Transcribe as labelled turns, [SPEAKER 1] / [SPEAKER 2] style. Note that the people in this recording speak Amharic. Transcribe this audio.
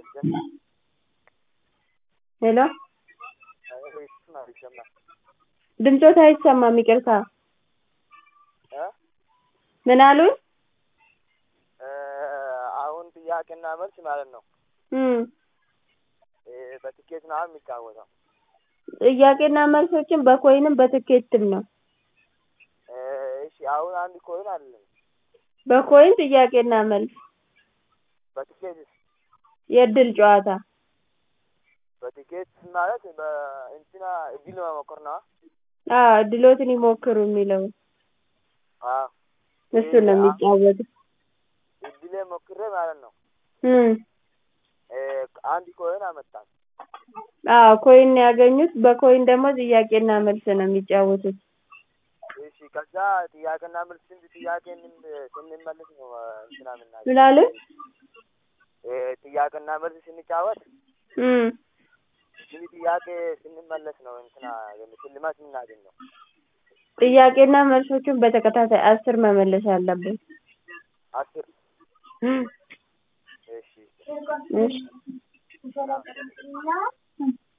[SPEAKER 1] ሄሎ ድምፆት አይሰማም ይቅርታ ምን አሉኝ
[SPEAKER 2] አሁን ጥያቄና መልስ ማለት ነው
[SPEAKER 1] እም
[SPEAKER 2] በትኬት ነው የሚጫወተው
[SPEAKER 1] ጥያቄና መልሶችን በኮይንም በትኬትም ነው
[SPEAKER 2] እሺ አሁን አንድ ኮይን አለኝ
[SPEAKER 1] በኮይን ጥያቄና መልስ
[SPEAKER 2] በትኬትስ
[SPEAKER 1] የእድል ጨዋታ
[SPEAKER 2] በትኬት ማለት በእንትና እድል መሞከር ነው
[SPEAKER 1] አዎ እድሎትን ይሞክሩ የሚለውን
[SPEAKER 2] አዎ
[SPEAKER 1] እሱን ነው የሚጫወቱት
[SPEAKER 2] እድሌ ሞክሬ ማለት ነው
[SPEAKER 1] እም
[SPEAKER 2] አንድ ኮይን አመጣል
[SPEAKER 1] አዎ ኮይን ነው ያገኙት በኮይን ደግሞ ጥያቄና መልስ ነው የሚጫወቱት
[SPEAKER 2] እሺ ከዛ ጥያቄና መልስ ስንት ጥያቄ ስንመልስ ነው እንትና የምናገኘው
[SPEAKER 1] ምን አሉኝ
[SPEAKER 2] ጥያቄና መልስ ስንጫወት
[SPEAKER 1] እም
[SPEAKER 2] ስንት ጥያቄ ስንመለስ ነው እንትና ሽልማት የምናገኘው
[SPEAKER 1] ጥያቄና መልሶቹን በተከታታይ አስር መመለስ አለብን
[SPEAKER 2] አስር
[SPEAKER 1] እም
[SPEAKER 2] እሺ
[SPEAKER 1] እሺ